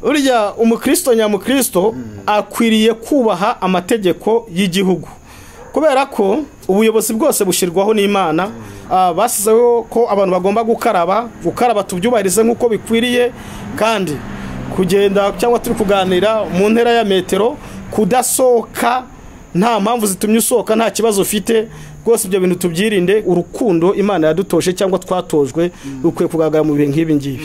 burya umukristo nyamukristo akwiriye kubaha amategeko y'igihugu kubera ko ubuyobozi bwose bushyirwaho n'imana Ah, bashyizeho ko abantu bagomba gukaraba gukaraba tubyubahirize nk'uko bikwiriye kandi kugenda cyangwa turi kuganira mu ntera ya metero kudasohoka nta mpamvu zitumye usohoka nta kibazo ufite rwose ibyo bintu tubyirinde urukundo imana yadutoshe cyangwa twatojwe rukwiye kugaragara mu bihe nk'ibi ngibi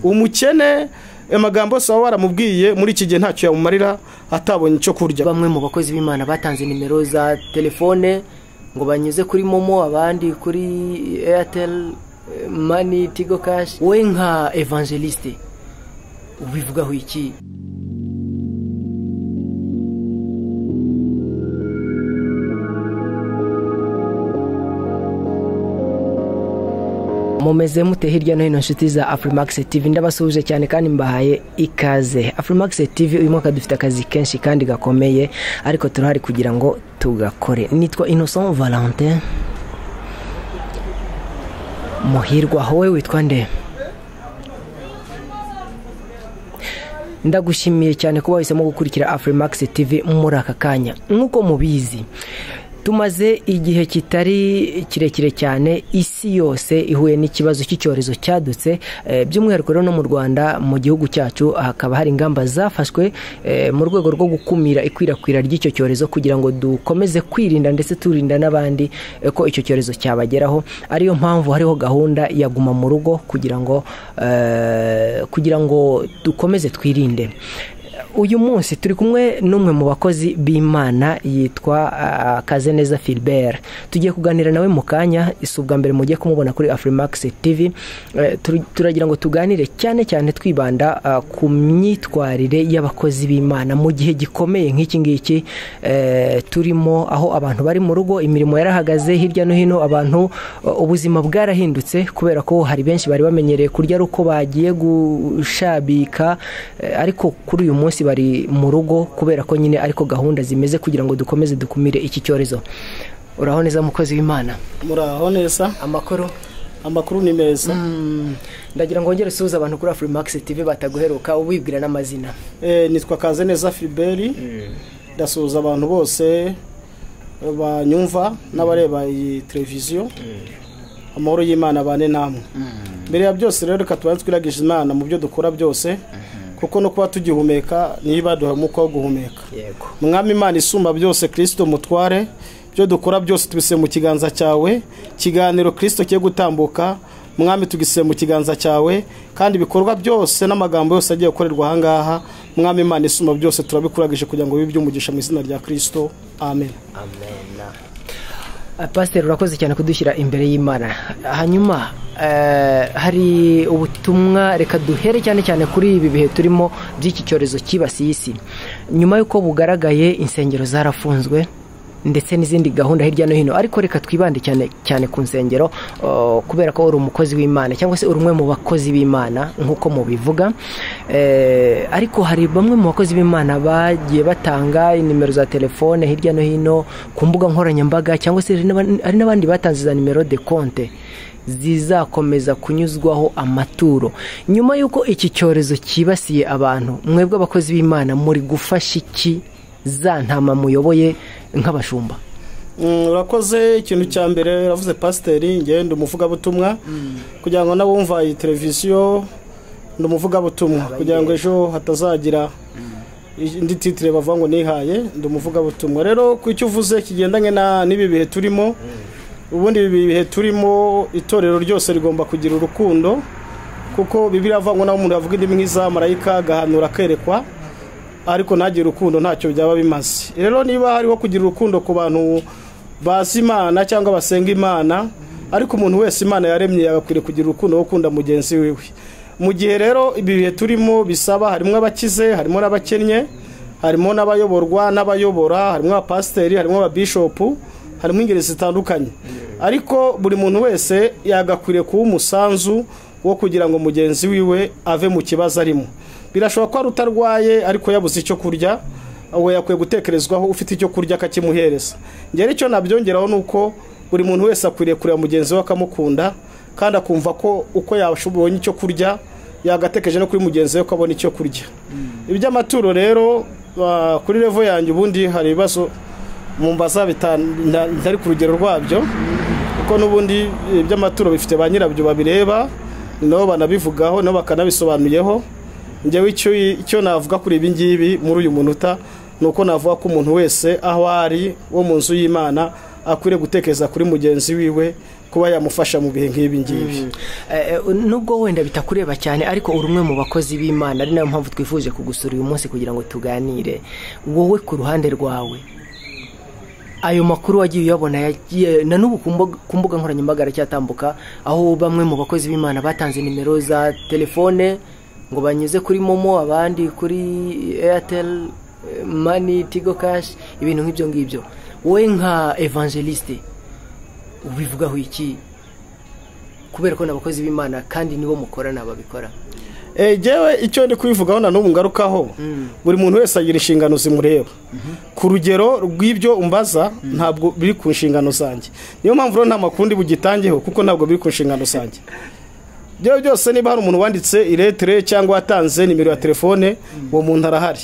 umukene amagambo yose waba waramubwiye muri iki gihe ntacyo yamumarira atabonye icyo kurya bamwe mu bakozi b'imana batanze nimero za telefone ngo banyuze kuri momo abandi kuri eyateri mani tigo kashi we nka evangelisite ubivugaho iki mumeze mute hirya no hino inshuti za afurimakisi tivi ndabasuhuje cyane kandi mbahaye ikaze afurimakisi tivi uyu mwaka dufite akazi kenshi kandi gakomeye ariko turahari kugira ngo tugakore nitwa innocent valentin muhirwa wowe witwa nde ndagushimiye cyane kuba wahisemo gukurikira afurimakisi tivi muri aka kanya nk'uko mubizi tumaze igihe kitari kirekire cyane isi yose ihuye n'ikibazo cy'icyorezo cyadutse eh, by'umwihariko rero no mu rwanda mu gihugu cyacu hakaba hari ingamba zafashwe eh, mu rwego rwo gukumira ikwirakwira ry'icyo cyorezo kugira ngo dukomeze kwirinda ndetse turinda n'abandi eh, ko icyo cyorezo cyabageraho ariyo mpamvu hariho gahunda ya guma mu rugo kugira ngo eh, kugira ngo dukomeze twirinde uyu munsi turi kumwe n'umwe mu bakozi b'imana yitwa ah, kazeneza philbert tugiye kuganira nawe mu kanya si ubwa mbere mugiye kumubona kuri afurimax tv Eh, tur- turagira ngo tuganire cyane cyane twibanda ah, ku myitwarire y'abakozi b'imana mu gihe gikomeye nk'iki ngiki eh, turimo aho abantu bari mu rugo imirimo yarahagaze hirya no hino abantu ah, ubuzima bwarahindutse kubera ko hari benshi bari bamenyereye kurya ari uko bagiye gushabika eh, ariko kuri uyu munsi bari mu rugo kubera ko nyine ariko gahunda zimeze kugira ngo dukomeze dukumire iki cyorezo uraho neza mukozi w'imana muraho neza amakuru amakuru ni meza ndagira ngo wongere usuhuze abantu kuri afurimax tv bataguheruka ubibwira n'amazina Eh, nitwa kaze neza filiberi ndasuhuza abantu bose banyumva n'abareba iyi televiziyo amahoro y'imana bane namwe mbere ya byose rero reka tubanze twiragije imana mu byo dukora byose kuko no kuba tugihumeka niyo ibaduha umwuka wo guhumeka yego mwami imana isumba byose kirisito mutware ibyo dukora byose tubise mu kiganza cyawe ikiganiro kirisito kigiye gutambuka mwami tugise mu kiganza cyawe kandi ibikorwa byose n'amagambo yose agiye gukorerwa ahangaha mwami imana isumba byose turabikuragije kugira ngo bibe iby'umugisha mu izina rya kirisito amen amena pasiteri urakoze cyane kudushyira imbere y'imana hanyuma eh, hari ubutumwa reka duhere cyane cyane kuri ibi bihe turimo by'iki cyorezo cyibasiye isi nyuma y'uko bugaragaye insengero zarafunzwe ndetse n'izindi gahunda hirya no hino ariko reka twibande cyane cyane ku nsengero oh, kubera ko uri umukozi w'imana cyangwa se uri umwe mu bakozi b'imana nk'uko mubivuga Eh, ariko hari bamwe mu bakozi b'imana bagiye batanga inimero za telefone hirya no hino ku mbuga nkoranyambaga cyangwa se hari n'aba- hari n'abandi batanze za nimero de konte zizakomeza kunyuzwaho amaturo nyuma y'uko iki cyorezo cyibasiye abantu mwebwe abakozi b'imana muri gufasha iki za ntama muyoboye nk'abashumba Mm, urakoze ikintu cya mbere uravuze pasiteri ngende umuvugabutumwa kugira ngo n'abumva iyi televiziyo ni umuvugabutumwa kugira ngo ejo hatazagira indi titire bavuga ngo nihaye ndi umuvugabutumwa rero ku icyo uvuze kigendanye na- n'ibi bihe turimo ubundi ibi bihe turimo itorero ryose rigomba kugira urukundo kuko bibiri avuga ngo naho umuntu yavuga indimi nk'izamarayika agahanura akerekwa ariko ntagire urukundo ntacyo byaba bimaze rero niba hariho kugira urukundo ku bantu bazi imana cyangwa basenga imana ariko umuntu wese imana yaremye yagakwiriye kugira urukundo wo gukunda mugenzi wiwe mu gihe rero ibi bihe turimo bisaba harimo abakize harimo n'abakennye harimo n'abayoborwa n'abayobora harimo abapasiteri harimo ababishopu harimo ingeri zitandukanye ariko buri muntu wese yagakwiriye kuba umusanzu wo kugira ngo mugenzi wiwe ave mu kibazo arimo birashoboka ko ari utarwaye ariko yabuze icyo kurya we yakwiye gutekerezwaho ufite icyo kurya akakimuhereza ngera icyo nabyongeraho ni uko buri muntu wese akwiriye kureba mugenzi we akamukunda kandi akumva ko uko yabonye icyo kurya yagatekeje no kuri mugenzi we ko abona icyo kurya iby'amaturo rero ah, kuri revo yanjye ubundi hari ibibazo mu mbaza bitari ku rugero rwabyo kuko n'ubundi iby'amaturo bifite ba nyirabyo babireba nabo banabivugaho nabo bakanabisobanuyeho njyewe icyo icyo navuga kuri ibi ngibi muri uyu munota ni uko navuga ko umuntu wese aho ari wo mu nzu y'imana akwiriye gutekereza kuri mugenzi wiwe kuba yamufasha mu bihe nk'ibi ngibi Eh, eh, nubwo wenda bitakureba cyane ariko uri umwe mu bakozi b'imana ari nayo mpamvu twifuje kugusura uyu munsi kugira ngo tuganire wowe ku ruhande rwawe ayo makuru wagiye uyabona yagiye na n'ubu ku mbuga- ku mbuga nkoranyambaga aracyatambuka aho bamwe mu bakozi b'imana batanze nimero za telefone ngo banyuze kuri momo abandi kuri airtel eh, mani tigo kashi ibintu nk'ibyo ngibyo wowe nka evangeliste ubivugaho iki kubera ko ni abakozi b'imana kandi nibo mukorana babikora Eh, jewe icyo ndi kubivugaho na n'ubu ngarukaho buri muntu wese agira inshingano zimureba ku rugero rw'ibyo umbaza ntabwo biri ku nshingano zanjye niyo mpamvu rero nta makuru ndi bugitangeho kuko ntabwo biri ku nshingano zanjye byo byose niba hari umuntu wanditse iretire cyangwa watanze nimero ya telefone uwo muntu arahari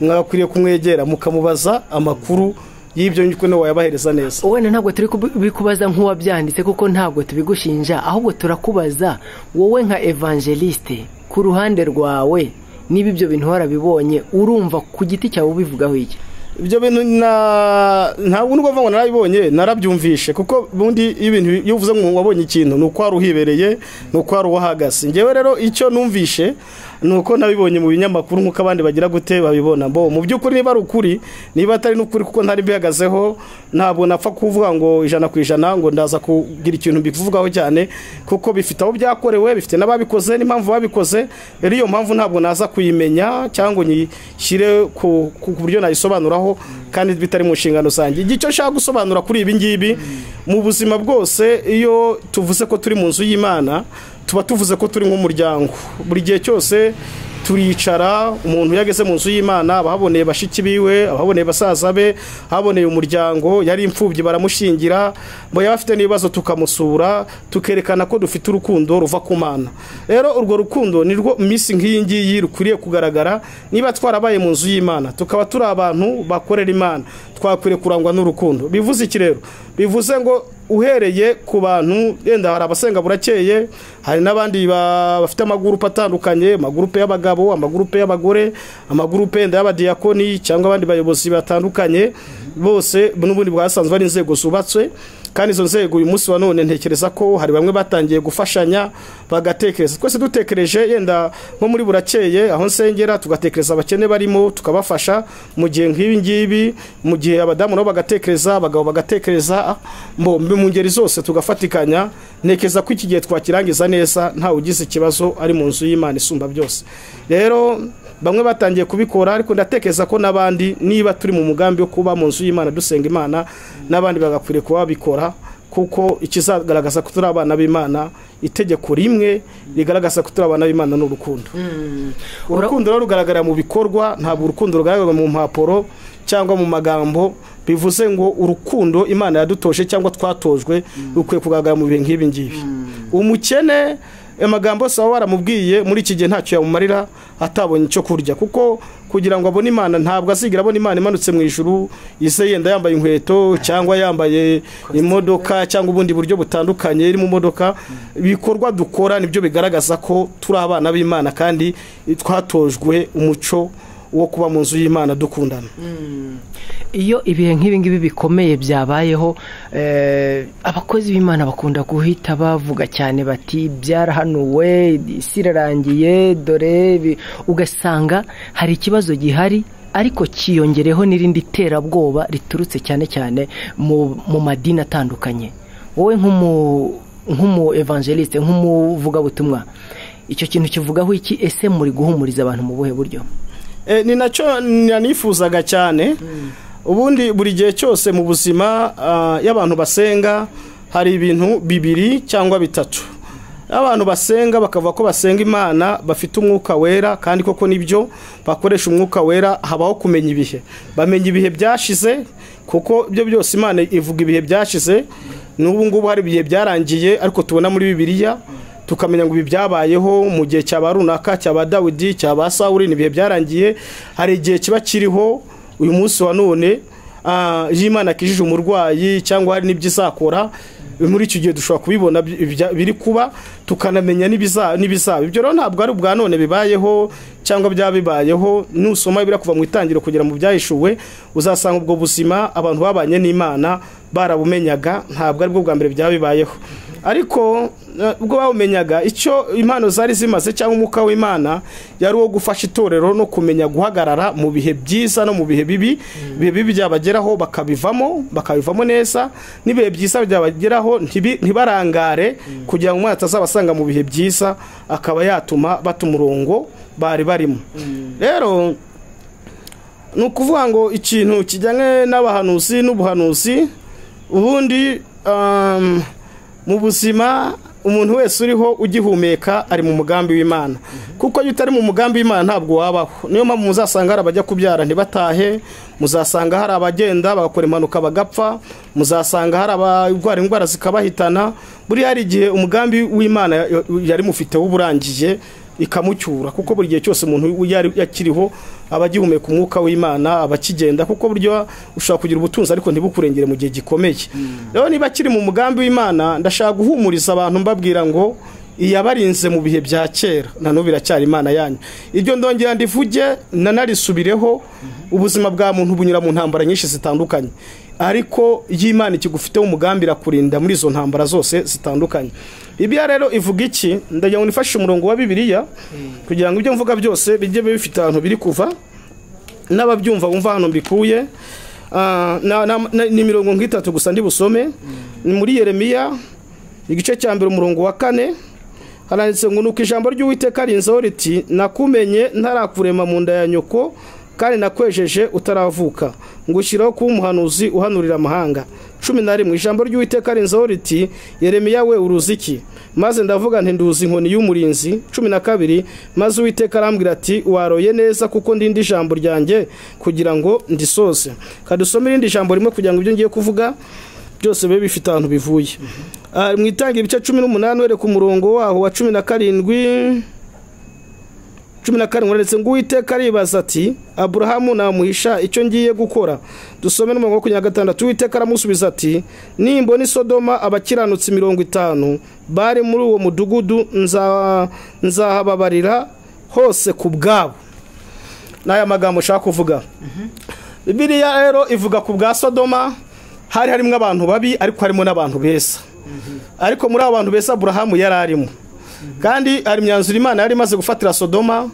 mwagakwiriye kumwegera mukamubaza amakuru y'ibyo nyuko niwe wayabahereza neza wenda ntabwo turi kubikubaza nk'uwabyanditse kuko ntabwo tubigushinja ahubwo turakubaza wowe nka evangeliste ku ruhande rwawe niba ibyo bintu warabibonye urumva ku giti cyawe ubivugaho iki ibyo bintu na ntabwo nubwo mvuga ngo narabibonye narabyumvishe kuko ubundi iyo ibintu iyo uvuze ngo wabonye ikintu ni uko wari uhibereye ni uko wari uhagaze ngewe rero icyo numvishe ni uko nabibonye mu binyamakuru nk'uko abandi bagira gute babibona mbo mu by'ukuri niba ari ukuri niba atari n'ukuri kuko ntari mbihagazeho ntabwo napfa kuvuga ngo ijana ku ijana ngo ndaza kugira ikintu mbivugaho cyane kuko bifite aho byakorewe bifite n'ababikoze n'impamvu babikoze rero iyo mpamvu ntabwo naza kuyimenya cyangwa ngo nyishyire ku ku buryo nayisobanuraho kandi bitari mu nshingano zanjye icyo nshaka gusobanura kuri ibi ngibi mu buzima bwose iyo tuvuze ko turi mu nzu y'imana tuba tuvuze ko turi nk'umuryango buri gihe cyose turicara umuntu iyo ageze mu nzu y'imana aba ahaboneye bashiki biwe aba ahaboneye basaza be ahaboneye umuryango yari imfubyi baramushingira ngo yaba afite n'ibibazo tukamusura tukerekana ko dufite urukundo ruva ku mana rero urwo rukundo ni rwo minsi nk'iyi ngiyi rukwiriye kugaragara niba twarabaye mu nzu y'imana tukaba turi abantu bakorera imana twakwiriye kurangwa n'urukundo bivuze iki rero bivuze ngo uhereye ku bantu yenda hari abasenga burakeye hari n'abandi ba- bafite amagurupe atandukanye amagurupe y'abagabo amagurupe y'abagore amagurupe yenda y'abadiyakoni cyangwa abandi bayobozi batandukanye bose n'ubundi bwasanzwe ari inzego zubatswe kandi izo nzego uyu munsi wa none ntekereza ko hari bamwe batangiye gufashanya bagatekereza twese dutekereje yenda nko muri burakeye aho nsengera tugatekereza abakene barimo tukabafasha mu gihe nk'ibi ngibi mu gihe abadamu nabo bagatekereza abagabo bagatekereza mbo mu ngeri zose tugafatikanya ntekereza ko iki gihe twakirangiza neza ntawe ugize ikibazo ari mu nzu y'imana isumba byose rero bamwe batangiye kubikora ariko ndatekereza ko n'abandi niba turi mu mugambi wo kuba mu nzu y'imana dusenga imana n'abandi bagakwiriye kuba babikora kuko ikizagaragaza ko turi abana b'imana itegeko rimwe rigaragaza ko turi abana b'imana ni urukundo urukundo rero rugaragarira mu bikorwa ntabwo urukundo rugaragara mu mpapuro cyangwa mu magambo bivuze ngo urukundo imana yadutoje cyangwa twatojwe rukwiye kugaragara mu bihe nk'ibi ngibi umukene amagambo yose waba waramubwiye muri iki gihe ntacyo yamumarira atabonye icyo kurya kuko kugira ngo abone imana ntabwo azigera abona imana imanutse mu ijuru ise yenda yambaye inkweto cyangwa yambaye imodoka cyangwa ubundi buryo butandukanye iri mu modoka ibikorwa dukora nibyo bigaragaza ko turi abana b'imana kandi twatojwe umuco wo kuba mu nzu y'imana dukundana iyo ibihe nk'ibi ngibi bikomeye byabayeho eh, abakozi b'imana bakunda guhita bavuga cyane bati byarahanuwe isi irarangiye dore ibi." ugasanga hari ikibazo gihari ariko cyiyongereho n'irindi terabwoba riturutse cyane cyane mu, mu madini atandukanye wowe nk'umu nk'umu evangeliste nk'umuvugabutumwa icyo kintu kivugaho iki ese muri guhumuriza abantu mu buhe buryo Eh, ni nacyo nanifuzaga cyane ubundi buri gihe cyose mu buzima ah, y'abantu basenga hari ibintu bibiri cyangwa bitatu abantu basenga bakavuga ko basenga imana bafite umwuka wera kandi koko nibyo bakoresha umwuka wera habaho kumenya ibihe bamenya ibihe byashize kuko ibyo byose imana ivuga ibihe byashize n'ubu ngubu hari ibihe byarangiye ariko tubona muri bibiliya tukamenya ngo ibi byabayeho mu gihe cyaba runaka cyaba dawidi cyaba sawuri ni ibihe byaragiye hari igihe kiba kiriho uyu munsi wa none iyo imana akijije umurwayi cyangwa hari n'ibyo izakora muri icyo gihe dushobora kubibona biri kuba tukanamenya n'ibizaba ibyo rero ntabwo ari ubwa none bibayeho cyangwa byaba bibayeho nusoma ibira kuva mu itangiriro kugera mu byahishuwe uzasanga ubwo buzima abantu babanye n'imana barabumenyaga ntabwo aribwo bwa mbere byaba bibayeho ariko ubwo bawumenyaga icyo impano zari zimaze cyangwa umwuka w'imana yari uwo gufasha itorero no kumenya guhagarara mu bihe byiza no mu bihe bibi ibihe bibi byabageraho bakabivamo bakabivamo neza n'ibihe byiza byabageraho ntibarangare kugira ngo umwana atazabasanga mu bihe byiza akaba yatuma bata umurongo bari barimo rero ni ukuvuga ngo ikintu kijyanye n'abahanuzi n'ubuhanuzi ubundi mu buzima umuntu wese uriho ugihumeka ari mu mugambi w'imana kuko iyo utari mu mugambi w'imana ntabwo wabaho niyo mpamvu muzasanga hari abajya kubyara ntibatahe muzasanga hari abagenda bagakora impanuka bagapfa muzasanga hari abarwara indwara zikabahitana buriya hari igihe umugambi w'imana yari mufiteho uburangiye ikamucyura kuko buri gihe cyose umuntu yakiriho aba agihumeka umwuka w'imana aba akigenda kuko buryo ushobora kugira ubutunzi ariko ntibukurengere mu gihe gikomeye rero niba akiri mu mugambi w'imana ndashaka guhumuriza abantu mbabwira ngo iyabarinze mu bihe bya kera nanone biracyari imana yanyu iryo ndongera ndivuge nanarisubireho ubuzima bwa muntu bunyura mu ntambara nyinshi zitandukanye ariko iyo imana ikigufiteho umugambi irakurinda muri izo ntambara zose zitandukanye bibiliya rero ivuga iki ndagira ngo nifashe umurongo wa bibiliya kugira ngo ibyo mvuga byose bijye bifite ahantu biri kuva n'ababyumva bumva ahantu mbikuye ni mirongo nk'itatu gusa ndi busome ni muri yeremiya igice cya mbere umurongo wa kane haranditse ngo nuko ijambo ry'uwiteka rinzeho riti nakumenye ntarakurema mu nda ya nyoko kandi nakwejeje utaravuka ngushyiraho kuba umuhanuzi uhanurira amahanga cumi na rimwe ijambo ry'uwiteka rinzeho riti yeremiya we uruziki maze ndavuga ntinduzi inkoni y'umurinzi cumi na kabiri maze uwiteka arambwira ati waroye neza kuko ndindi ijambo ryanjye kugira ngo ndisose kadusome irindi jambo rimwe kugira ngo ibyo ngiye kuvuga byose bibe bifite ahantu bivuye mu itangira ibice cumi n'umunani wereka umurongo waho wa cumi na karindwi cumi na karindwi uretse ngo uwiteka aribaza ati aburahamu namuhisha icyo ngiye gukora dusome n'umurongo wa makumyabiri na gatandatu uwiteka aramusubiza ati nimbona isodoma abakiranutsi mirongo itanu bari muri uwo mudugudu nzahababarira hose ku bwabo ni aya magambo ushaka kuvuga bibiriya rero ivuga ku bwa sodoma hari harimo abantu babi ariko harimo n'abantu beza ariko muri abo bantu beza aburahamu yari arimo kandi hari imyanzuro imana yari imaze gufatira sodoma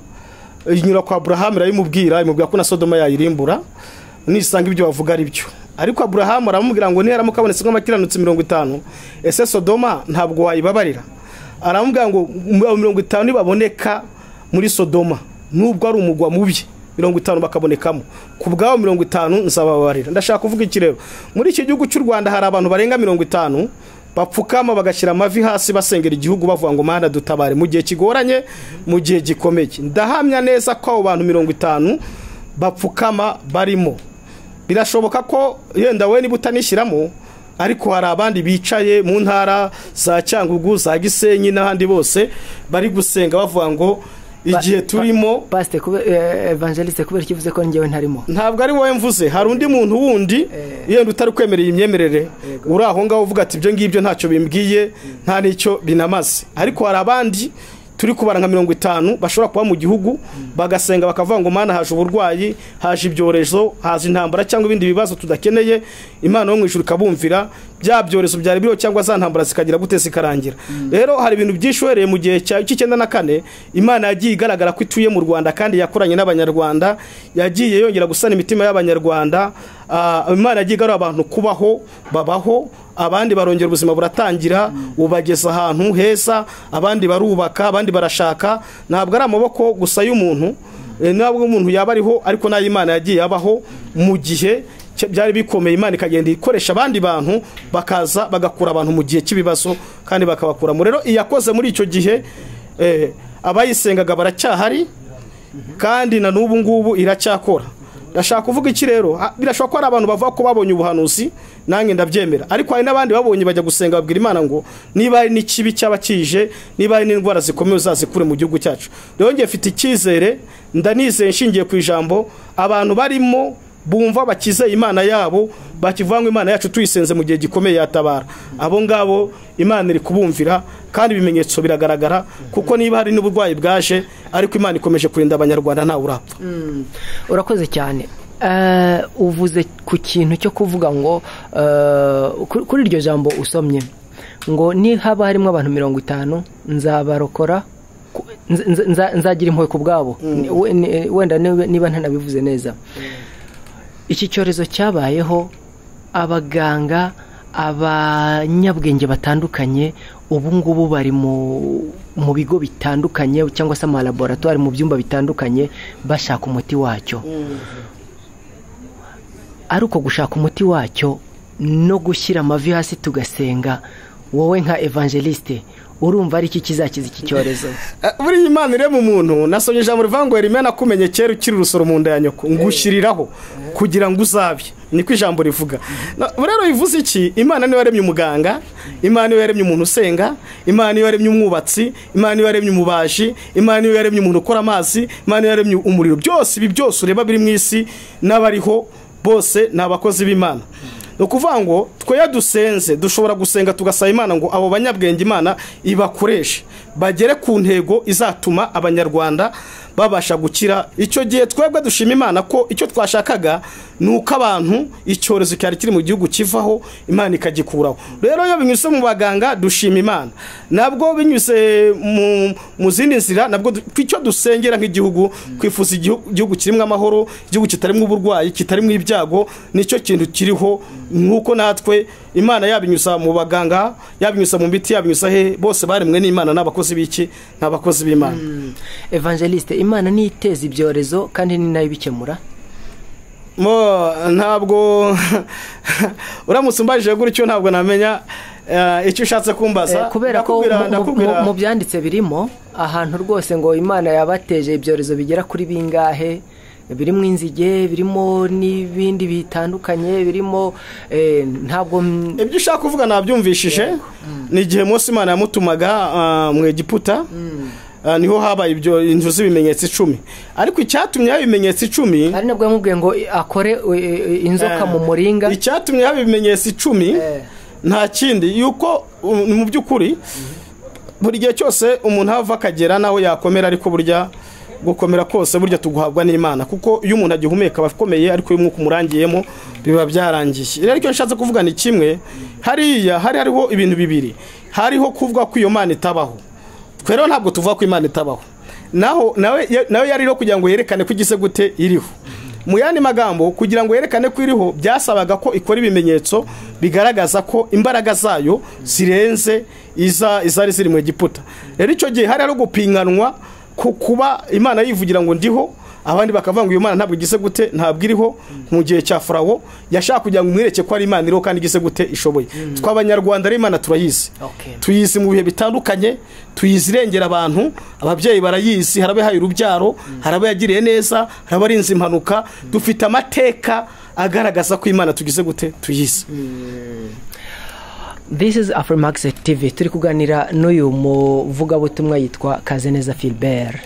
inyura kwa burahamu irayimubwira imubwira ko na sodoma yayirimbura nisanga ibyo bavuga ari byo ariko burahamu aramubwira ngo niharamuka kabonetse nk'amakiranutsi mirongo itanu ese sodoma ntabwo wayibabarira aramubwira ngo mirongo itanu nibaboneka muri sodoma nubwo ari umugwa mubi mirongo itanu bakabonekamo ku bwabo mirongo itanu nzababarira ndashaka kuvuga iki rero muri iki gihugu cy'u rwanda hari abantu barenga mirongo itanu bapfukama bagashyira amavi hasi basengera igihugu bavuga ngo mwana dutabare mu gihe kigoranye mu gihe gikomeye ndahamya neza ko abo bantu mirongo itanu bapfukama barimo birashoboka ko yenda we niba utanishyiramo ariko hari abandi bicaye mu ntara za cyangugu za gisenyi n'ahandi bose bari gusenga bavuga ngo igihe turimo pasite evangeliste kubera icyo uvuze ko njyewe ntarimo ntabwo ari wowe mvuze hari undi muntu wundi yenda utari kwemerera imyemerere uri aho ngaho uvuga ati ibyo ngibyo ntacyo bimbwiye nta n'icyo binamaze ariko hari abandi turi kubara nka mirongo itanu bashobora kuba mu gihugu bagasenga bakavuga ngo mana haje uburwayi haje ibyorezo haje intambara cyangwa ibindi bibazo tudakeneye imana yo mu ijuru ikabumvira bya byorezo byari biriho cyangwa za ntambara zikagira gute zikarangira rero hari ibintu byinshi uhereye mu gihe cy'icyenda na kane imana yagiye igaragara ko ituye mu rwanda kandi yakoranye n'abanyarwanda yagiye yongera gusana imitima y'abanyarwanda imana yagiye igarura abantu kubaho babaho abandi barongera ubuzima buratangira bubageza ahantu heza abandi barubaka abandi barashaka ntabwo ari amaboko gusa y'umuntu ntabwo umuntu yaba ariho ariko n'ay'imana yagiye abaho mu gihe byari bikomeye imana ikagenda ikoresha abandi bantu bakaza bagakura abantu mu gihe cy'ibibazo kandi bakabakuramo rero iyakoze muri icyo gihe abayisengaga baracyahari kandi na n'ubu ngubu iracyakora ndashaka kuvuga iki rero birashoboka ko hari abantu bavuga ko babonye ubuhanuzi nanjye ndabyemera ariko hari n'abandi babonye bajya gusenga babwira imana ngo niba hari n'ikibi cyaba kije niba hari n'indwara zikomeye uzazikure mu gihugu cyacu rero ngiye mfite icyizere ndanizeye nshingiye ku ijambo abantu barimo bumva bakizeye imana yabo bakivuga ngo imana yacu tuyisenze mu gihe gikomeye yatabara abo ngabo imana iri kubumvira kandi ibimenyetso biragaragara kuko niba hari n'uburwayi bwaje ariko imana ikomeje kurinda abanyarwanda ntawe urapfa urakoze cyane uvuze ku kintu cyo kuvuga ngo kuri iryo jambo usomye ngo nihaba harimo abantu mirongo itanu nzabarokora nzagira impuhwe ku bwabo wenda niba ntanabivuze neza iki cyorezo cyabayeho abaganga abanyabwenge batandukanye ubu ngubu bari mu bigo bitandukanye cyangwa se amalaboratwari mu byumba bitandukanye bashaka umuti wacyo ari uko gushaka umuti wacyo no gushyira amavi hasi tugasenga wowe nka evangeliste urumva ari iki kizakiza iki cyorezo buriya imana irema umuntu nasomye ijambo rivuga ngo rimena kumenye kera ukiri urusoro mu nda ya nyoko ngushyiriraho kugira ngo uzabe niko ijambo rivuga rero bivuze iki imana niyo yaremye umuganga imana niyo yaremye umuntu usenga imana niyo yaremye umwubatsi imana niyo yaremye umubaji imana niyo yaremye umuntu ukora amazi imana niyo yaremye umuriro byose ibi byose ureba biri mu isi n'abariho bose ni abakozi b'imana ni ukuvuga ngo tweya dusenze dushobora gusenga tugasaba imana ngo abo banyabwenge imana ibakoreshe bagere ku ntego izatuma abanyarwanda babasha gukira icyo gihe twebwe dushima imana ko icyo twashakaga ni uko abantu icyorezo cyari kiri mu gihugu kivaho imana ikagikuraho rero iyo binyuze mu baganga dushima imana nabwo binyuze mu zindi nzira nabwo icyo dusengera nk'igihugu twifuza igihugu kirimo amahoro igihugu kitarimo uburwayi kitarimo ibyago nicyo kintu kiriho nk'uko natwe imana yabinyuza mu baganga yabinyuza mu miti yabinyuza he bose baremwe n'imana n'abakozi b'iki n'abakozi b'imana evangeliste imana niteza ibyorezo kandi ni nayo ibikemura ntabwo uramutse umbajije gutyo ntabwo namenya icyo ushatse kumbaza kubera ko mu byanditse birimo ahantu rwose ngo imana yabateje ibyorezo bigera kuri bingahe birimo inzige birimo n'ibindi bitandukanye birimo ntabwo ibyo ushaka kuvuga nabyumvishije ni igihe munsi imana yamutumaga mu egiputa niho habaye ibyo inzu z'ibimenyetso icumi ariko icyatumye haba ibimenyetso icumi ari nabwo yamubwiye ngo akore inzoka mu muringa icyatumye haba ibimenyetso icumi nta kindi yuko mu by'ukuri buri gihe cyose umuntu ava akagera naho yakomera ariko burya gukomera kose burya tuguhabwa n'imana kuko iyo umuntu agihumeka aba akomeye ariko iyo umwuka umurangiyemo biba byarangiye rero icyo nshatse kuvuga ni kimwe hariya hari hariho ibintu bibiri hariho kuvuga ko iyo mana itabaho rero ntabwo tuvuga ko imana itabaho naho nawe yariho kugira ngo yerekane ko igise gute iriho mu yandi magambo kugira ngo yerekane ko iriho byasabaga ko ikora ibimenyetso bigaragaza ko imbaraga zayo zirenze izari ziri mu giputa rero icyo gihe hari gupiganwa ku kuba imana yivugira ngo ndiho abandi bakavuga ngo iyo mana ntabwo igise gute ntabwo iriho mu gihe cya furawo yashaka kugira ngo umwereke ko ari imana iriho kandi igise gute ishoboye tw'abanyarwanda ari imana turayizi tuyizi mu bihe bitandukanye tuyizi irengera abantu ababyeyi barayizi haraba yahaye urubyaro haraba yagiriye neza haraba arinze impanuka dufite amateka agaragaza ko imana tugize gute tuyizi this is afurimax tv turi kuganira n'uyu muvugabutumwa yitwa kazeneza philbert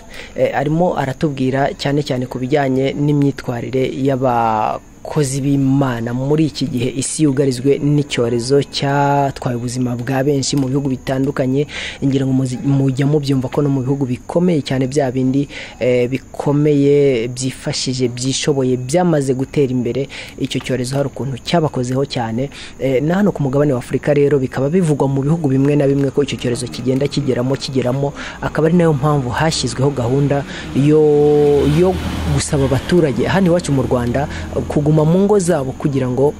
arimo aratubwira cyane cyane ku bijyanye n'imyitwarire y'abakozi b'imana muri iki gihe isi yugarijwe n'icyorezo cyatwaye ubuzima bwa benshi mu bihugu bitandukanye ngira ngo mujya mubyumva ko no mu bihugu bikomeye cyane bya bindi bikomeye byifashije byishoboye byamaze gutera imbere icyo cyorezo hari ukuntu cyabakozeho cyane na hano ku mugabane w'afurika rero bikaba bivugwa mu bihugu bimwe na bimwe ko icyo cyorezo kigenda kigeramo kigeramo akaba ari nayo mpamvu hashyizweho gahunda yo gusaba abaturage hano iwacu mu rwanda kuguma mu ngo zabo kugira ngo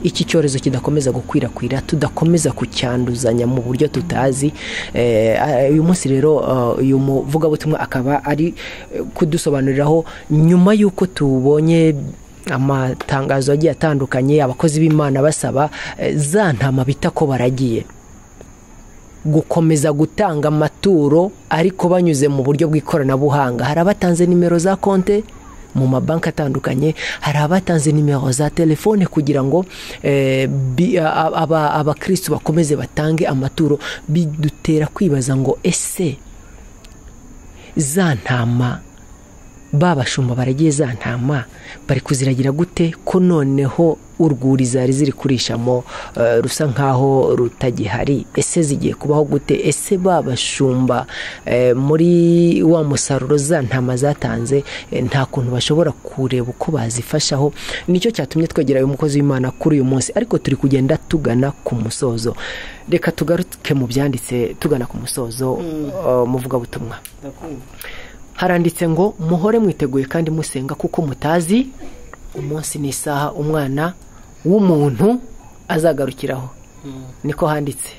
iki cyorezo kidakomeza gukwirakwira tudakomeza kucyanduzanya mu buryo tutazi uyu munsi rero uyu muvugabutumwa akaba ari kudusobanuriraho nyuma y'uko tubonye amatangazo agiye atandukanye abakozi b'imana basaba za ntama bita ko baragiye gukomeza gutanga amaturo ariko banyuze mu buryo bw'ikoranabuhanga hari abatanze nimero za konte mu mabanki atandukanye hari abatanze nimero za telefone kugira ngo eh, bi- a- aba- abakirisitu bakomeze batange amaturo bidutera kwibaza ngo ese za ntama babashumba baragiye za ntama bari kuziragira gute ko noneho urwuri zari ziri kurishamo eh, rusa nkaho rutagihari ese zigiye kubaho gute ese babashumba eh, muri wa musaruro za ntama zatanze eh, nta kuntu bashobora kureba uko bazifashaho nicyo cyatumye twegera uyu mukozi w'imana kuri uyu munsi ariko turi kugenda tugana ku musozo reka tugaruke mu byanditse tugana ku musozo eh, muvugabutumwa ndakumva haranditse ngo muhore mwiteguye kandi musenga kuko mutazi umunsi n'isaha umwana w'umuntu azagarukiraho niko handitse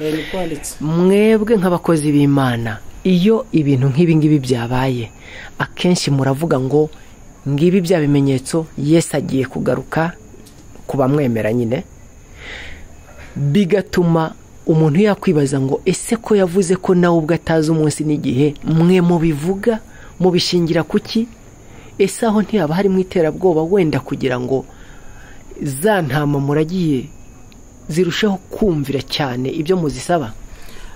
Eh, ni kwanditse mwebwe nk'abakozi b'imana iyo ibintu nk'ibi ngibi byabaye akenshi muravuga ngo ngibi bya bimenyetso yesu agiye kugaruka ku bamwemera nyine bigatuma umuntu yakwibaza ngo ese ko yavuze ko nawe ubwo atazi umunsi n'igihe mwe mubivuga mubishingira ku ki ese aho ntihaba harimo iterabwoba wenda kugira ngo za ntama muragiye zirusheho kumvira cyane ibyo muzisaba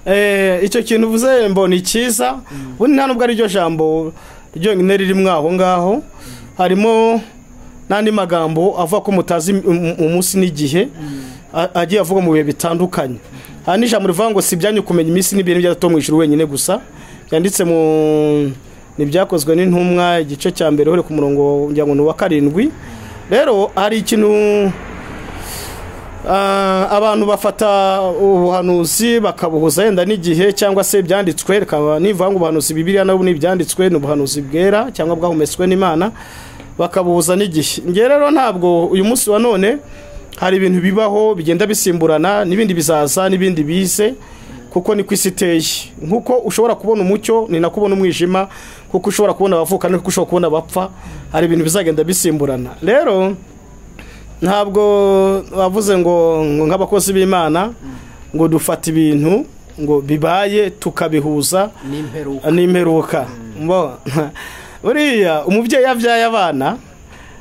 Eh, icyo kintu uvuze mbona ni cyiza ubundi nta nubwo ariryo jambo ryonyine ririmo aho ngaho harimo n'andi magambo avuga ko mutazi um- umunsi n'igihe a- agiye avuga mu bihe bitandukanye hari n'ijambo rivuga ngo si ibyanyu kumenya iminsi n'ibihe n'ibyatatu mu ijuru wenyine gusa byanditse mu ntibyakozwe n'intumwa igice cya mbere uhere ku murongo ngira ngo ni uwa karindwi rero hari ikintu Ah, abantu bafata ubuhanuzi bakabuhuza yenda n'igihe cyangwa se ibyanditswe rikaba nivuga ngo ubuhanuzi bibiriya nabo ni ibyanditswe ni ubuhanuzi bwera cyangwa bwahumetswe n'imana bakabuhuza n'igihe ngewe rero ntabwo uyu munsi wa none hari ibintu bibaho bigenda bisimburana n'ibindi bizaza n'ibindi bize kuko ni ku isi iteye nk'uko ushobora kubona umucyo ni nako ubona umwijima kuko ushobora kubona abavuka niko ushobora kubona abapfa hari ibintu bizagenda bisimburana rero ntabwo wavuze ngo ngo nk'abakozi b'imana ngo dufata ibintu ngo bibaye tukabihuza n'imperuka n'imperuka Mbo- buriya umubyeyi iyo abyaye abana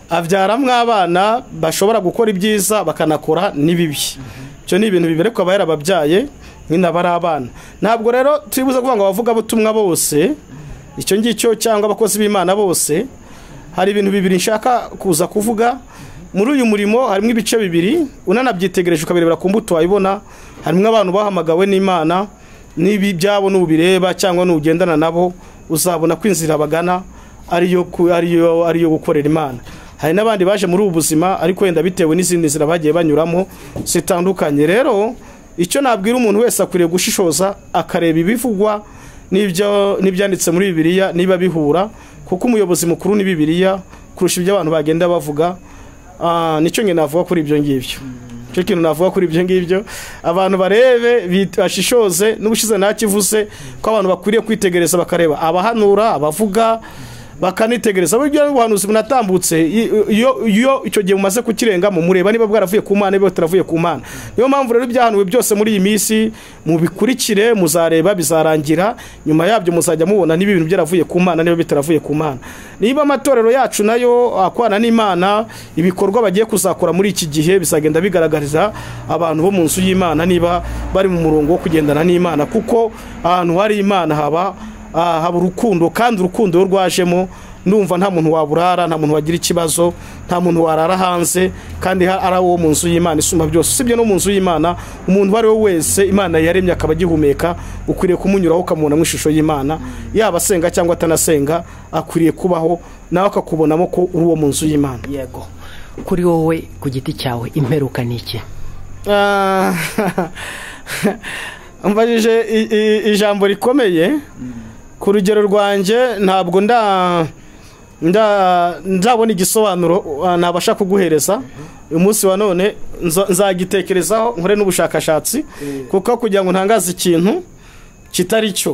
abyaramwo abana bashobora gukora ibyiza bakanakora n'ibibi ibyo ni ibintu biberekwa aba yarababyaye nyine aba ari abana ntabwo rero turibuze kuvuga ngo abavugabutumwa bose icyo ngicyo cyangwa abakozi b'imana bose hari ibintu bibiri nshaka kuza kuvuga muri uyu murimo harimo ibice bibiri unanabyitegereje ukabirebera ku mbuto wayibona harimo abantu bahamagawe n'imana n'ibi byabo n'ubireba cyangwa n'ugendana nabo uzabona ko inzira bagana ariyo ku- ariyo ariyo gukorera imana hari n'abandi baje muri ubu buzima ariko wenda bitewe n'izindi nzira bagiye banyuramo zitandukanye rero icyo nabwira umuntu wese akwiriye gushishoza akareba ibivugwa n'ibyo n'ibyanditse muri bibiliya niba bihura kuko umuyobozi mukuru ni bibiliya kurusha ibyo abantu bagenda bavuga Ah, nicyo nyine navuga kuri ibyo ngibyo nicyo kintu navuga kuri ibyo ngibyo abantu barebe bit- bashishoze n'ubushize ntakivuze ko abantu bakwiriye kwitegereza bakareba abahanura abavuga bakanitegereza buryo n'ubuhanuzi bunatambutse i- iyo iyo icyo gihe mumaze kukirengamo mureba niba bwaravuye ku mana niba butaravuye ku mana niyo mpamvu rero ibyahanuwe byose muri iyi minsi mubikurikire muzareba bizarangira nyuma yabyo muzajya mubona niba ibintu byaravuye ku mana niba bitaravuye ku mana niba amatorero yacu nayo akwana n'imana ibikorwa bagiye kuzakora muri iki gihe bizagenda bigaragariza abantu bo mu nzu y'imana niba bari mu murongo wo kugendana n'imana kuko ahantu hari imana haba Ah, haba urukundo kandi urukundo iyo rwajemo ndumva nta muntu waburara nta muntu wagira ikibazo nta muntu warara hanze kandi ha- ari uwo mu nzu y'imana isumba byose usibye no mu nzu y'imana umuntu uwo ari we wese imana yaremye akaba agihumeka ukwiriye kumunyuraho ukamubonamo ishusho y'imana yaba asenga cyangwa atanasenga akwiriye kubaho nawe akakubonamo ko uri uwo mu nzu y'imana yego kuri wowe ku giti cyawe imperuka ni iki Ah, mbajije i- i- ijambo rikomeye ku rugero rwanjye ntabwo nda nda- ndabona igisobanuro ah, nabasha kuguhereza uyu munsi wa none nza- nzagitekerezaho nkore n'ubushakashatsi kuko kugira ngo ntangaze ikintu kitari cyo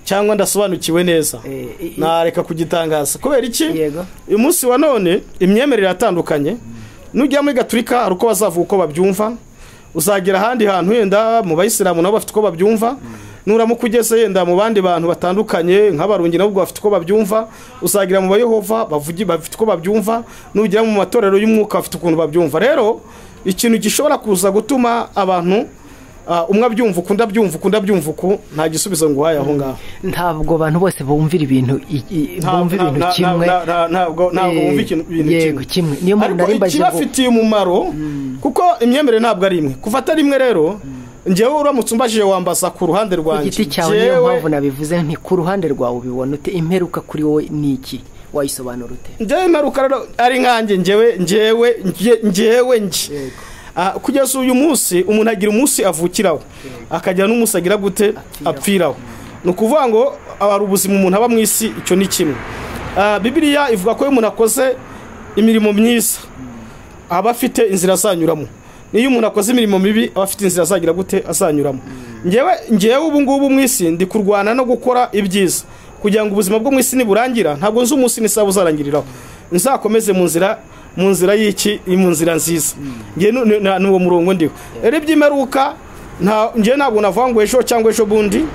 cyangwa ndasobanukiwe neza Eh, i- nareka kugitangaza kubera iki Yego. uyu munsi wa none imyemerere iratandukanye nujya muri gaturika hari uko bazavuga uko babyumva uzagera ahandi hantu wenda mu bayisilamu nabo bafite uko babyumva nuramuka ugeze yenda mu bandi bantu batandukanye nk'abarungi nabo bafite uko babyumva usagira mu bayohova bavugi bafite uko babyumva nugera mu matorero y'umwuka bafite ukuntu babyumva rero ikintu gishobora kuza gutuma abantu ah, umwe abyumva ukundi abyumva ukundi abyumva uku nta gisubizo ngo uhaye aho ngaho ntabwo abantu bose bumvira ibintu i- i- Nta- bumva nta- ibintu nta- kimwe nta- nta- ntabwo ntabwo Eh, wumva ikintu ibintu yego, kimwe. Niyo mpamvu nari ariko mbaje ngo- ikibafitiye umumaro kuko imyemerere ntabwo ari imwe kuva atari imwe rero ngewe uramutse umbajije wambaza ku ruhande ku rwanjye giti cyawe niyo Njyewe- mpamvu nabivuze nti ku ruhande rwawe ubibona ute imperuka kuri wowe ni iki wayisobanura ute njyewe imparuka rero ari nkanjye njyewe njyewe njye- njyewe njye Yego. Ah, kugeza uyu munsi umuntu agira umunsi avukiraho akagira n'umunsi agira gute apfiraho ni ukuvuga ngo hari ubuzima umuntu aba mu isi icyo ni kimwe Ah, bibiliya ivuga ko iyo umuntu akoze imirimo myiza aba afite inzira azanyuramo n'iyo umuntu akoze imirimo mibi aba afite inzira azagira gute azanyuramo ngewe ngewe ubu ngubu mu isi ndi kurwana no gukora ibyiza kugira ngo ubuzima bwo mu isi niburangira ntabwo nzi umunsi n'isaha uzarangiriraho nzakomeze mu nzira mu nzira y'iki mu nzira nziza ngewe nu- nu- na- ni uwo murongo ndiho rero iby'imeruka nta ngewe ntabwo navuga ngo ejo cyangwa ejo bundi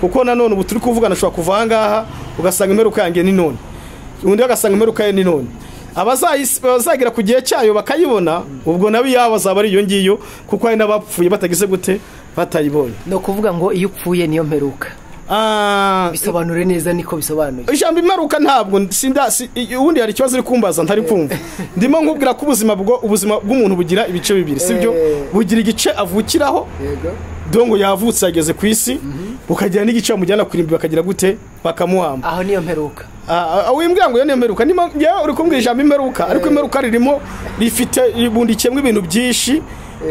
kuko nanone ubu turi kuvugana ushobora kuva aha ngaha ugasanga imeruka yanjye ni none undi agasanga imeruka ye ni none abazayis- abazagera ku gihe cyayo bakayibona ubwo nabi yabo azaba ari iyo ngiyo kuko hari n'abapfuye batagize gute batayibonye ni ukuvuga ngo iyo upfuye niyo mperuka Ah, bisobanure neza niko bisobanuye ijambo imeruka ntabwo sinda si- i- ubundi hari ikibazo uri kumbaza ntari kumva ndimo nkubwira ko ubuzima bwo ubuzima bw'umuntu bugira ibice bibiri sibyo Eh. bugira igice avukiraho yego dongo yavutse yageze ku isi bukagira n'igice bamujyana kurimbi bakagira gute bakamuhamba aho niyo mperuka Ah, ah, wimbwira ngo iyo niyo mperuka niyo uri kumbwira ijambo imperuka ariko imperuka ririmo rifite ribundikiyemo ibintu byinshi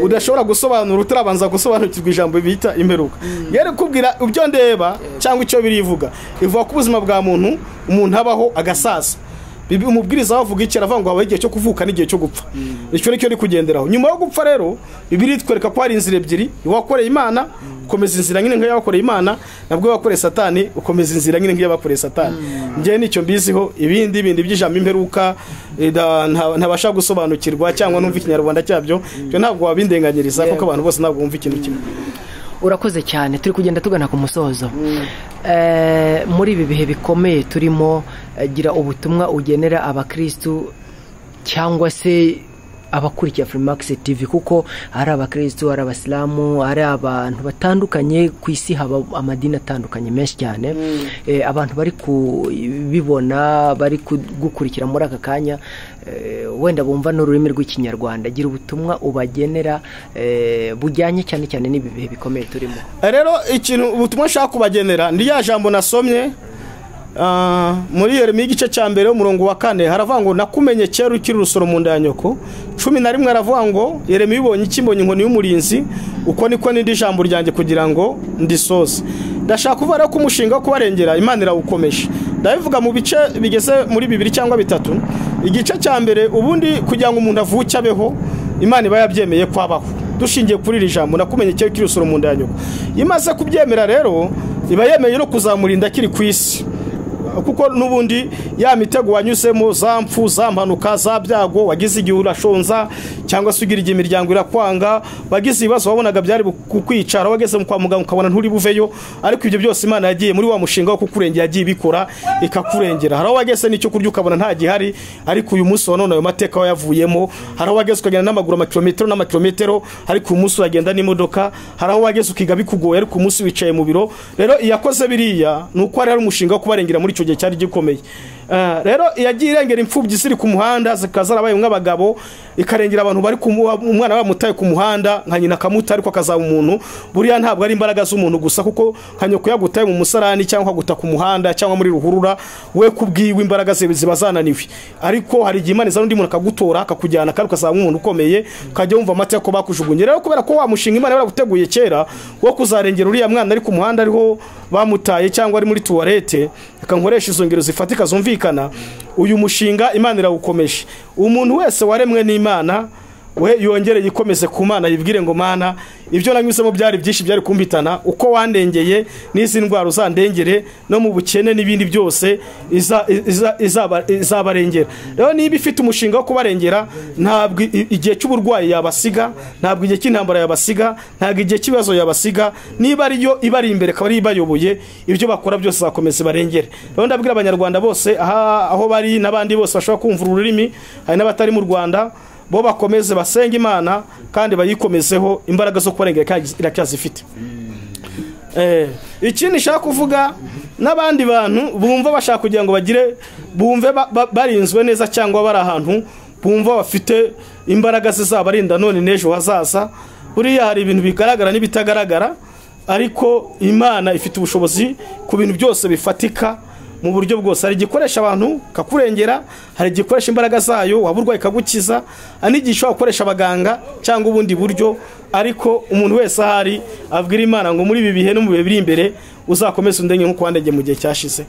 udashobora gusobanura utarabanza gusobanukirwa ijambo bita imperuka yari kubwira ibyo ndeba cyangwa icyo birivuga ivuga ko ubuzima bwa muntu umuntu abaho agasaza Bibi- umubwiriza wavuga iki aravuga ngo habaho igihe cyo kuvuka n'igihe cyo gupfa icyo ni cyo uri kugenderaho nyuma yo gupfa rero bibiri itwereka ko hari inzira ebyiri iwakoreye imana ukomeza inzira nyine nk'iyabakoreye imana nabwo wakoreye satani ukomeza inzira nyine nk'iyabakoreye satani njyewe nicyo mbiziho ibindi bindi by'ijambo imperuka eh, da- nta- ntabasha gusobanukirwa cyangwa numva ikinyarwanda cyabyo ibyo ntabwo wabindenganyiriza kuko Yego. abantu bose ntabwo bumva ikintu kimwe urakoze cyane turi kugenda tugana ku musozo Eh, muri ibi bihe bikomeye turimo eh, gira ubutumwa ugenera abakirisitu cyangwa se abakurikira furimakisi tivi kuko hari abakirisitu hari abasilamu hari abantu batandukanye ku isi haba amadini atandukanye menshi cyane Eh, abantu bari kubibona bari kugukurikira muri aka kanya eh, wenda bumva n'ururimi rw'ikinyarwanda gira ubutumwa ubagenera eh, bujyanye cyane cyane n'ibi bihe bikomeye turimo rero ikintu ubutumwa nshaka kubagenera ni rya jambo nasomye ah, muri yeremiya igice cya mbere umurongo wa kane haravuga ngo nakumenye kera ukiri urusoro mu nda ya nyoko cumi na rimwe haravuga ngo yeremiya ibonye iki mbonye inkoni y'umurinzi uko niko n'indi jambo ryanjye kugira ngo ndisoze ndashaka kuvuga rero ko umushinga wo kubarengera imana irawukomeje ndabivuga mu bice bigeze muri bibiri cyangwa bitatu igice cya mbere ubundi kugira ngo umuntu avuke abeho imana iba yabyemeye ko abaho dushingiye kuri iri jambo nakumenye cyo kirusoro mu nda ya nyoko iyo imaze kubyemera rero iba yemeye no kuzamurinda akiri ku isi kuko n'ubundi ya mitego wanyuzemo za mpfu za mpanuka za byago wagize igihe urashonza cyangwa se ugira igihe imiryango irakwanga wagize ibibazo wabonaga byari bu- kukwicara wageze mu kwa muganga ukabona nturi buveyo ariko ibyo byose imana yagiye muri wa mushinga wo kukurengera yagiye ibikora ikakurengera hari aho wageze n'icyo kurya ukabona nta gihari ariko uyu munsi wa none ayo mateka wayavuyemo hari aho wageze ukagenda n'amaguru amakilometero n'amakilometero ariko uyu munsi uragenda n'imodoka hari aho wageze ukiga bikugoye ariko uyu munsi wicaye mu biro rero iyakoze biriya ni uko hari hari umushinga wo kubarengera muri icyo gihe cyari gikomeye Ah, rero iyagiye irengera imfubyi ziri ku muhanda zikaza zarabaye nk'abagabo ikarengera abantu bari ku mu- umwana bamutaye ku muhanda nka nyina akamuta ariko akazaba umuntu buriya ntabwo ari imbaraga z'umuntu gusa kuko nka nyoko yagutaye mu musarani cyangwa aguta ku muhanda cyangwa muri ruhurura we kubwiwe imbaraga ze ziba zananiwe ariko hari igihe imana izana undi muntu akagutora akakujyana kandi ukazaba nk'umuntu ukomeye ukajya wumva amata ko bakujugunye rero kubera ko wa mushinga imana yaraguteguye kera wo kuzarengera uriya mwana ari ku muhanda ariho bamutaye cyangwa ari muri tuwarete reka nkoresha izo ngero zifatika zumvikana uyu mushinga imana irawukomeje umuntu wese waremwe n'imana we yongereye ikomeze ku mana yibwire ngo mana ibyo nanyuzemo byari byinshi byari kumbitana uko wandengeye n'izi ndwara uzandengere no mu bukene n'ibindi byose izabarengera rero niba ifite umushinga wo kubarengera ntabwo igihe cy'uburwayi yabasiga ntabwo igihe cy'intambara yabasiga ntabwo igihe cy'ibibazo yabasiga niba ariyo ibari imbere akaba ariyo ibayoboye ibyo bakora byose zakomeza barengere rero ndabwira abanyarwanda bose aho bari n'abandi bose bashobora kumva ururimi hari n'abatari mu rwanda bo bakomeze basenga imana kandi bayikomezeho imbaraga zo kubarengera iracyazifite ikindi nshaka kuvuga n'abandi bantu bumva bashaka kugira ngo bagire bumve barinzwe neza cyangwa bari ahantu bumva bafite imbaraga zizabarinda none n'ejo hazaza buriya hari ibintu bigaragara n'ibitagaragara ariko imana ifite ubushobozi ku bintu byose bifatika mu buryo bwose hari igikoresha abantu kakurengera hari igikoresha imbaraga zayo waba urwaye ikagukiza hari n'igihe ushobora gukoresha abaganga cyangwa ubundi buryo ariko umuntu wese ahari abwira imana ngo muri ibi bihe no mu bihe biri imbere uzakomeze undenge nk'uko wandege mu gihe cyashize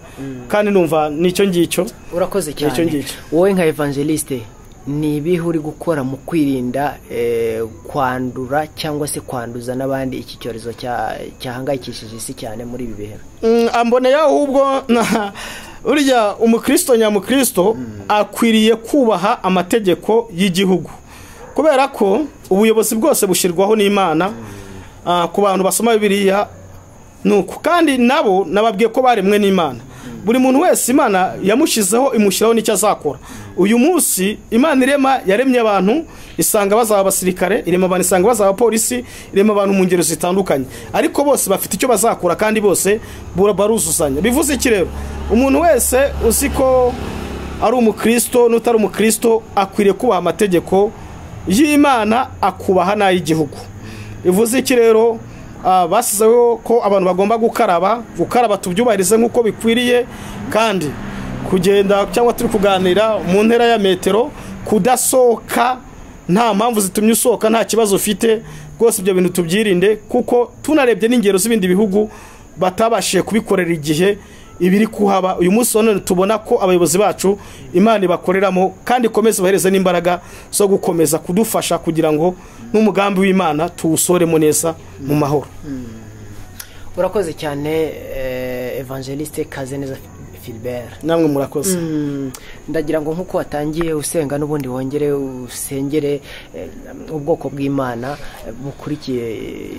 kandi numva nicyo ngicyo urakoze cyane wowe nka evangeliste ni ibihe uri gukora mu kwirinda kwandura cyangwa se kwanduza n'abandi iki cyorezo cyahangayikishije isi cyane muri ibi bihe mboneye ahubwo burya umukristo nyamukristo akwiriye kubaha amategeko y'igihugu kubera ko ubuyobozi bwose bushyirwaho n'imana ku bantu basoma biriya nuko kandi nabo nababwiye ko baremwe n'imana buri muntu wese imana yamushyizeho imushyiraho n'icyo azakora uyu munsi imana irema yaremye abantu isanga bazaba abasirikare irema abantu isanga bazaba abapolisi irema abantu mu ngero zitandukanye ariko bose bafite icyo bazakura kandi bose baruzuzanya bivuze iki rero umuntu wese uzi ko ari umukristo n'utari umukristo akwiriye kubaha amategeko y'imana akubaha n'ay'igihugu bivuze iki rero basizeho ko abantu bagomba gukaraba gukaraba tubyubahirize nk'uko bikwiriye kandi kugenda cyangwa turi kuganira mu ntera ya metero kudasohoka nta mpamvu zitumye usohoka nta kibazo ufite rwose ibyo bintu tubyirinde kuko tunarebye n'ingero z'ibindi bihugu batabashije kubikorera igihe ibiri kuhaba uyu munsi none tubona ko abayobozi bacu imana ibakoreramo kandi ikomeze ibahereze n'imbaraga zo gukomeza kudufasha kugira ngo n'umugambi w'imana tuwusoremo neza mu mahoro urakoze cyane evangeliste kaze neza filibert namwe murakoze ndagira ngo nk'uko watangiye usenga n'ubundi wongere usengere ubwoko bw'imana bukurikiye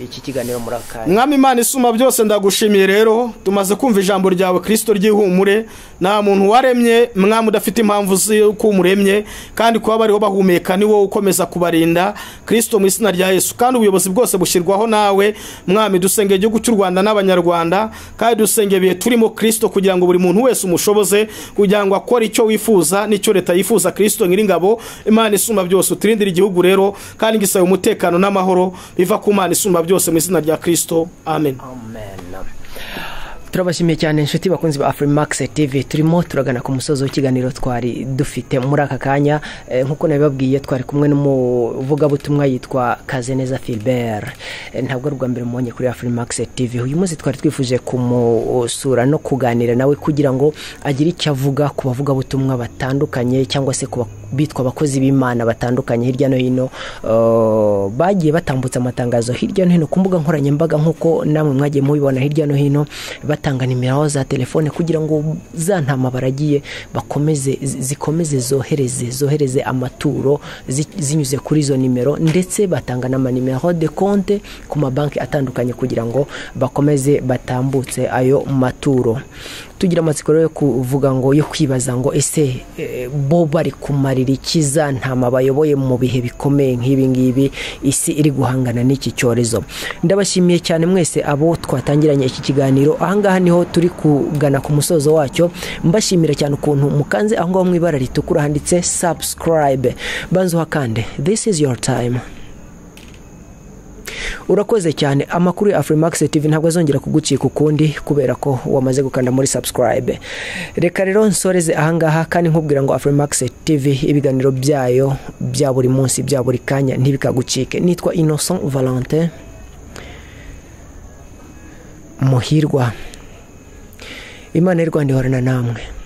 iki kiganiro muri akanya mwami imana isuma byose ndagushimiye rero tumaze kumva ijambo ryawe kirisito ry'ihumure nta muntu waremye mwami udafite impamvu z'uko umuremye kandi kuba bariho bahumeka ni wowe ukomeza kubarinda kirisito mu izina rya yesu kandi ubuyobozi bwose bushyirwaho nawe mwami dusengeye igihugu cy'u rwanda n'abanyarwanda kandi dusengeye ibihe turimo kirisito kugira ngo buri muntu wese umushoboze kugira ngo akore icyo wifuza n'icyo leta yifuza kirisito nyiringabo imana isumba byose uturindire igihugu rero kandi gisaba umutekano n'amahoro biva ku mana isumba byose mu izina rya kirisito amen turabashimiye cyane inshuti bakunzi ba afurimakisi TV turimo turagana ku musozi w'ikiganiro twari dufite muri aka kanya nk'uko nabibabwiye twari kumwe n'umuvugabutumwa yitwa kazeneza filibert ntabwo ari ubwa mbere mubonye kuri afurimakisi TV uyu munsi twari twifuje kumusura no kuganira nawe kugira ngo agire icyo avuga ku bavugabutumwa batandukanye cyangwa se ku bitwa abakozi b'imana batandukanye hirya no hino bagiye batambutsa amatangazo hirya no hino ku mbuga nkoranyambaga nk'uko namwe mwagiye mubibona hirya no hino batanga nimero za telefone kugira ngo za ntama baragiye bakomeze zikomeze zohereze zohereze amaturo zinyuze kuri izo nimero ndetse batanga n'amanimero de konte ku mabanki atandukanye kugira ngo bakomeze batambutse ayo maturo tugira amatsiko yo kuvuga ngo yo kwibaza ngo ese bo bari kumarira ikiza ntama bayoboye mu bihe bikomeye nk'ibi ngibi isi iri guhangana n'iki cyorezo ndabashimiye cyane mwese abo twatangiranye iki kiganiro ahangaha niho turi kugana ku musozo wacyo mbashimira cyane ukuntu mukanze aho ngaho mu ibara ritukura handitse subscribe banzuha kandi this is your time urakoze cyane amakuru ya afurimax TV ntabwo azongera kugucika ukundi kubera ko wamaze gukanda muri subscribe reka rero nsoreze ahangaha kandi nkubwira ngo afurimax TV ibiganiro byayo bya buri munsi bya buri kanya ntibikagucike nitwa innocent valentin muhirwa imana y'u rwanda ihorana namwe